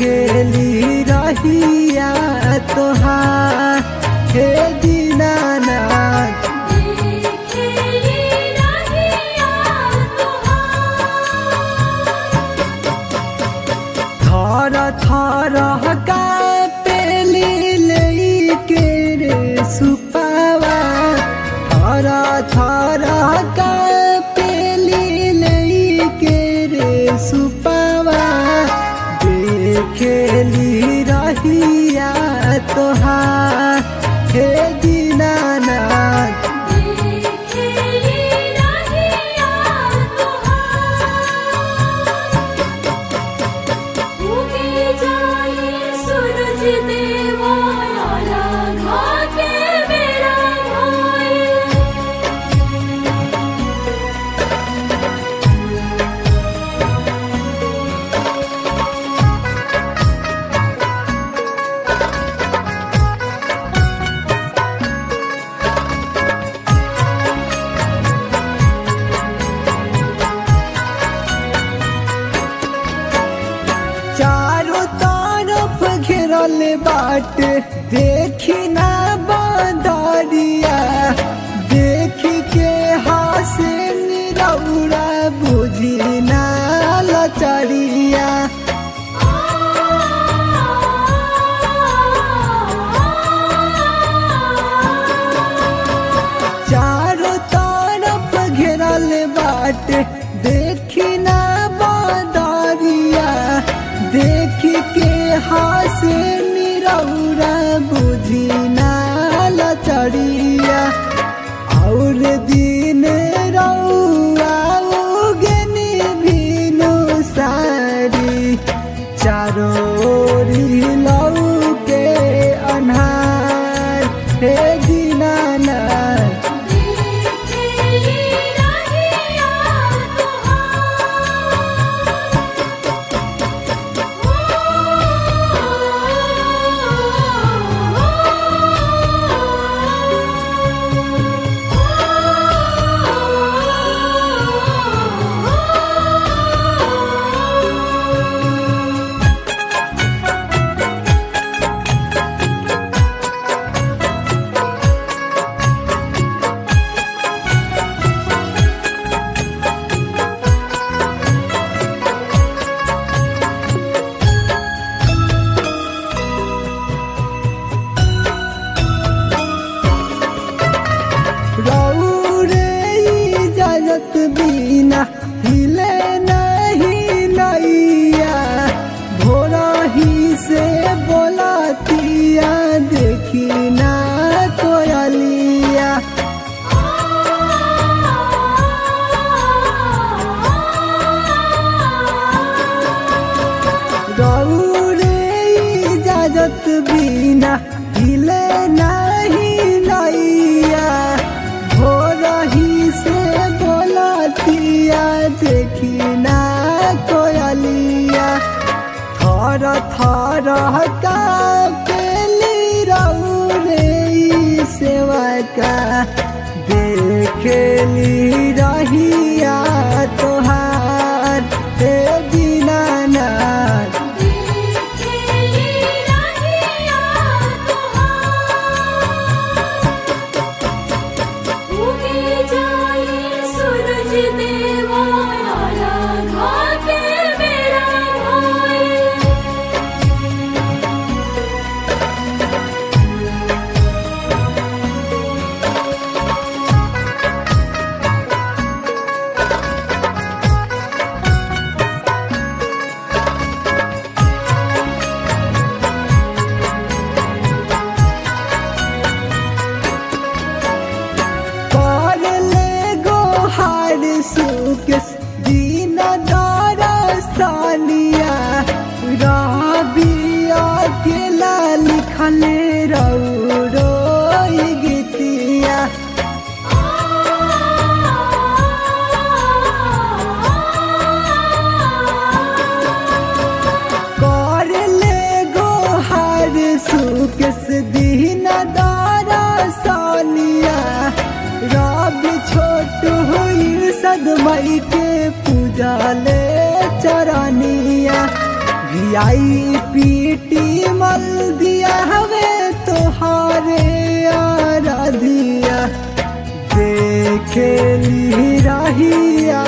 देखेली रहिया तोहार हे दीनानाथ देखेली रहिया थर थर कापेली लैके रे सुपावा थर थर कापेली लैके रे सुपावा देखेली रहिया तोहार हे दीनानाथ देखेली रहिया उगे जाए सूरज देवा राघा के बेड़ा घायल चारों तरफ घेरल बाट देखी ना बंदरिया देखी के हासे निरौरा बुझी ना लचरिया चारों तरफ घेरल बाट देखी ना बंदरिया देखी के हासे निरौरा बुझी ना लचरिया और दिन रौआ उगनी भीनु सारी चारों ओरी लौ के अन्हार हे दीनानाथ देखेली रहिया रौरे इजाजत बिना हिले नहीं नैया भोरा ही से बोलातिया देखी ना कोयलिया रौरे इजाजत बिना हिले नहीं नैया भोरा ही से बोलातिया देखी ना कोयलिया थर थर कापेली रौरे ई सेवा का देखेली रहिया तोहार हे दीनानाथ देखेली रहिया उगे जाए सूरज देवा राघा के बेड़ा घायल कर ले गो हार सुकेश दीन दारा सानिया राबिया केला लिखले रौरो ई गीतिया कर ले गो हार सुकेश दीन दारा सानिया रब छोट हुई सदमई के पूजा ले चरनिया भियाई पीटी मल दिया हवे तोहारे आराधिया देखेली रहिया